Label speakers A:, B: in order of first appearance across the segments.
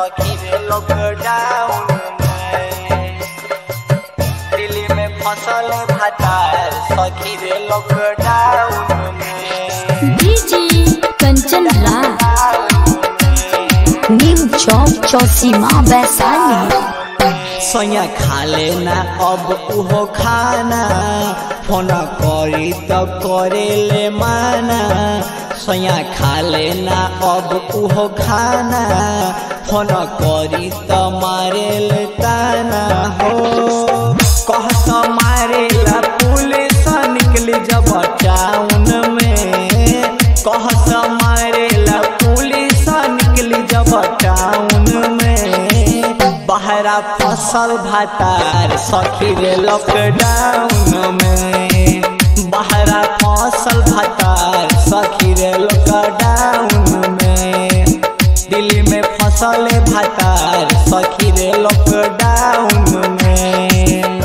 A: सखी रे लॉकडाउन में दिल्ली में फसल भटार सखी रे लॉकडाउन में
B: डीजे कंचन राज न्यू चौक चौसीमा वैशाली
A: सैया खा लेना अब उहो खाना फोन करी तो करे ले माना सैया खा लेना अब उहो खाना फोन करी तो मारे ले ताना हो कह तो मारे ला पुलिस निकली जब टाउन में कह तो मारे ला पुलिस निकली जब टाउन में बहरा फसल भातार सखी रे लॉकडाउन में बहरा फसल भातार सखी रे लॉकडाउन में दिल्ली में फसल भातार सखी रे लॉकडाउन में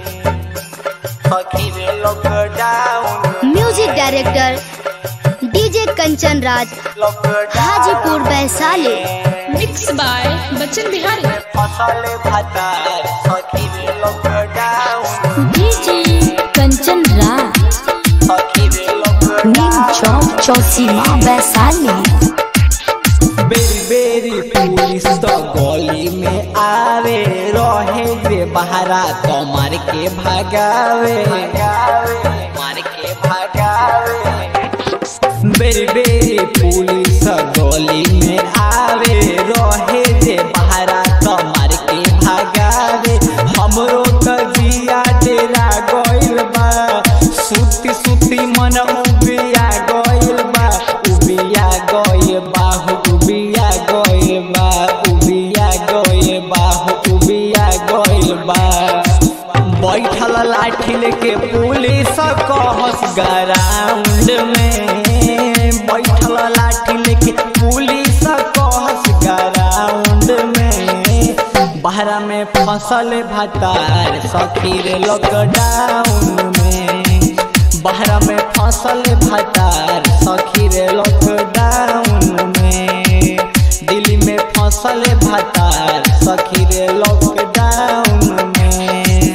A: सखी रे lockdown
B: music director DJ Kanchan Raj Hajipur Vaishali
C: mix by Bachchan Bihari
A: फसल भातार सखी रे लॉकडाउन
B: डीजे कंचन राज
A: सखी रे
B: न्यू
A: लॉकडाउन
B: चौक चौसीमा वैशाली
A: बेरी बेरी पुलिस तो गली में आवे रहे रे बहरा तो मार के भगावे मार के भगावे बेरी बेरी पुलिस गली में आवे रहे रे बहरा तो मार के भगावे हमरो कजिया डेरा गइल बा सुती सुती मन उबिया गइल बा उबिया गइल बा हो उबिया गइल बा उबिया गइल बा हो उबिया गइल बा बैठल लाठी लेके पुलिस कहस ग्राउंड में बैठल लाठी लेके पुलिस कहस ग्राउंड में बहरा में फसल भतार सखी रे लॉकडाउन में बहरा में फसल भतार सखी रे लॉकडाउन में दिल्ली में फसल भतार सखी रे लॉकडाउन में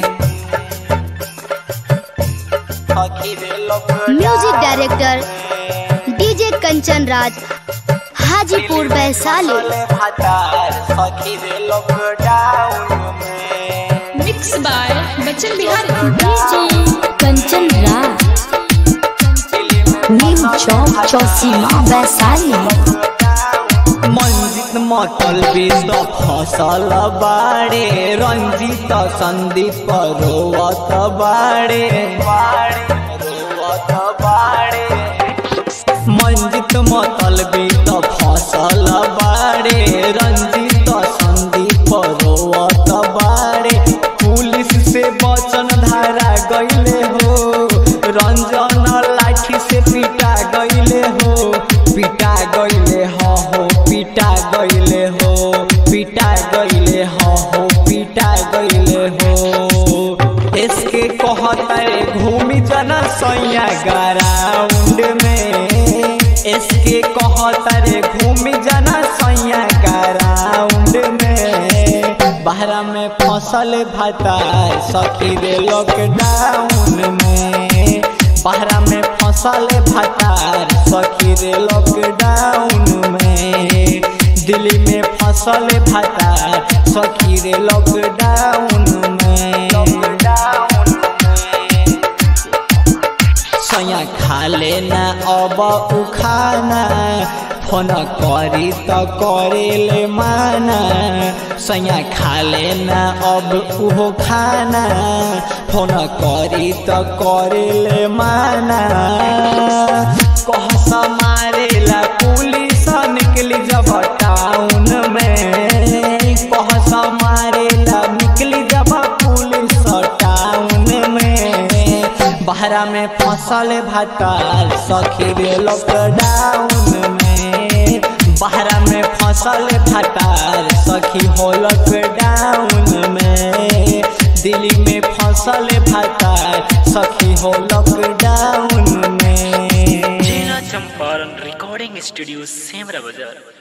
A: सखी रे lockdown
B: music director DJ Kanchan Raj Hajipur Vaishali
A: भतार सखी रे लॉकडाउन में
C: mix by Bachchan Bihari
B: DJ Kanchan Raj
A: Delhi में
B: न्यू चौक चौसीमा वैशाली
A: मंजित मतल तो फसल बाड़े रंजित संदीप रोवत बाड़े रोवत बाड़े मंजित मतल तो फसल बाड़े रंजित संदीप रोवत बाड़े पुलिस से बचन धारा गईले हो रंजन लाठी से पिटा गईले हो पिटा गईले हो हो पिटा गईले हो पिटा गईले हो हो पिटा गईले हो इसके कहते घूमी जना सैया ग्राउंड में इसके कहते घूमी जना सैया ग्राउंड में बहरा में फसल भतार सखी रे लॉकडाउन में बहरा में फसल भतार सखी रे लॉकडाउन में दिल्ली में फसल भतार सखी रे लॉकडाउन में लॉकडाउन में सैया खा लेना अब उखाना फोन करी तो करे ले माना सैया खा लेना अब उहो खाना फोन करी तो करे ले माना कह मारे ला पुलिस निकली जब टाउन में कह मारे ला निकली जब पुलिस टाउन में बहरा में फसल भतार सखी रे लॉकडाउन में बहरा में फसल भतार सखी हो लॉकडाउन में दिल्ली में फसल भतार सखी हो लॉकडाउन में
D: जिला चंपारण रिकॉर्डिंग स्टूडियो सेमरा बाजार